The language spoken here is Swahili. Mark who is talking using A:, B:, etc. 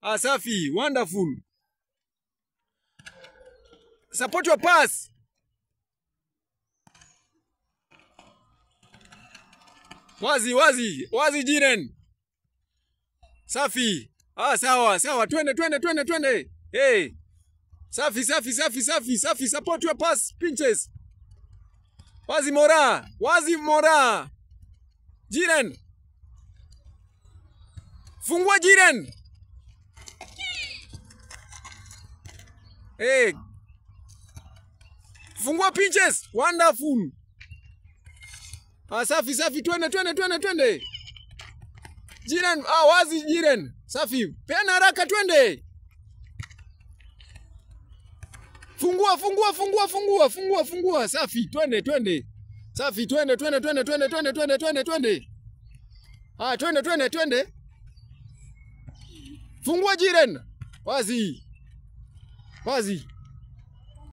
A: Ah, safi, wonderful. Support your pass. Wazi, wazi, wazi Jiren. Safi. Ah, sawa, sawa. Twende, twende, twende, twende. Hey. Safi, safi, safi, safi, safi. Support your pass, pinches. Wazi Mora. Wazi Mora. Jiren. Fungua Jiren. Hey. Fungua pinches. Wonderful. Ah, safi safi, twende twende twende twende. Jiren, ah, wazi Jiren. Safi. Peana haraka twende. Fungua fungua fungua fungua fungua fungua. Safi, twende twende. Safi, twende twende twende twende twende twende twende twende. Ah, twende twende twende. Fungua Jiren. Wazi. Wazi.